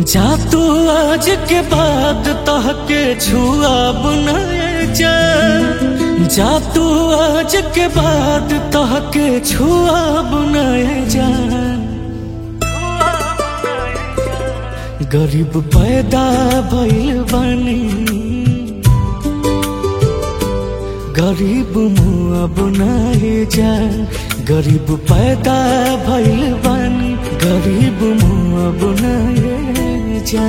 जा तू आज के बाद तहके छुआ बुनाए जा जा तू आज के बाद तहके छुआ बुनाए जा गरीब पैदा भइल बानी गरीब मुआ बुनाए जा गरीब पैदा भइल बानी गरीब मुआ बुनाए जा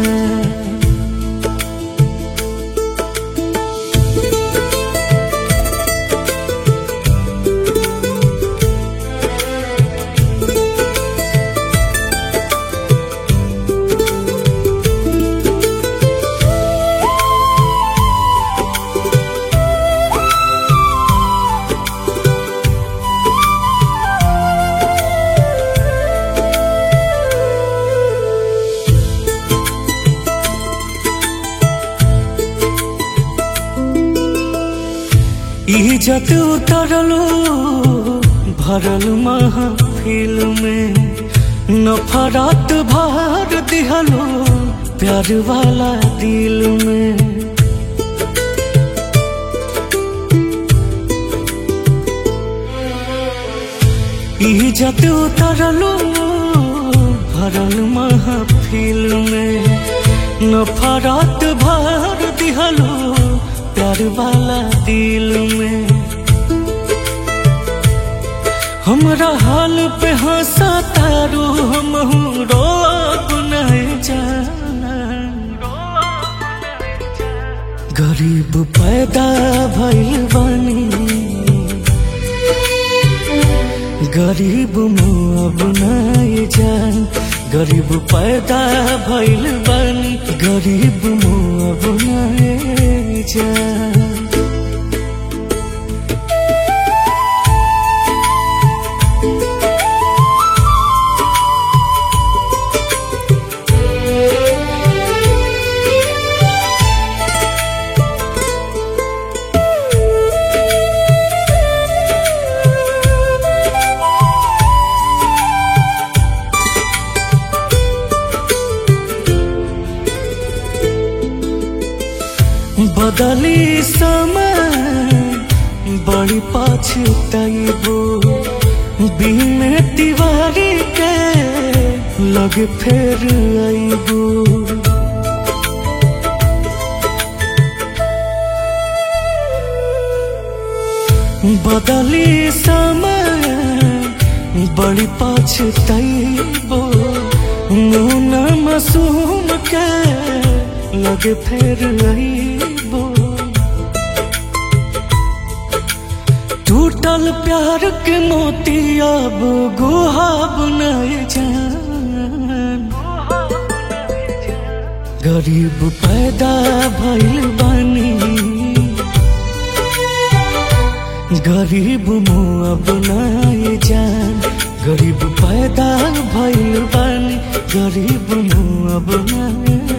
इज्जत उतरलो भरल महफिल में नफरत भर दिहलो प्यार वाला दिल में इज्जत उतरलो भरल महफिल में नफरत भर दिहलो प्यार वाला दिल में हमरा हाल पे हंसा तारू हम रो नहीं जाना गरीब पैदा भइल बानी गरीब मुआ बनाए जान गरीब पैदा भइल बानी गरीब मुआ बनाए जान बदली समय बड़ी पछताइबो बिन तिवारी के लग फेर आइबो बदली समय बड़ी पछताइबो मुना मासूम के लग फेर आइबो टूटल प्यार के मोती अब गुहाब नहीं जान गरीब पैदा भइल बानी गरीब मुआ बनाए जान गरीब पैदा भइल बानी गरीब मुआ बनाए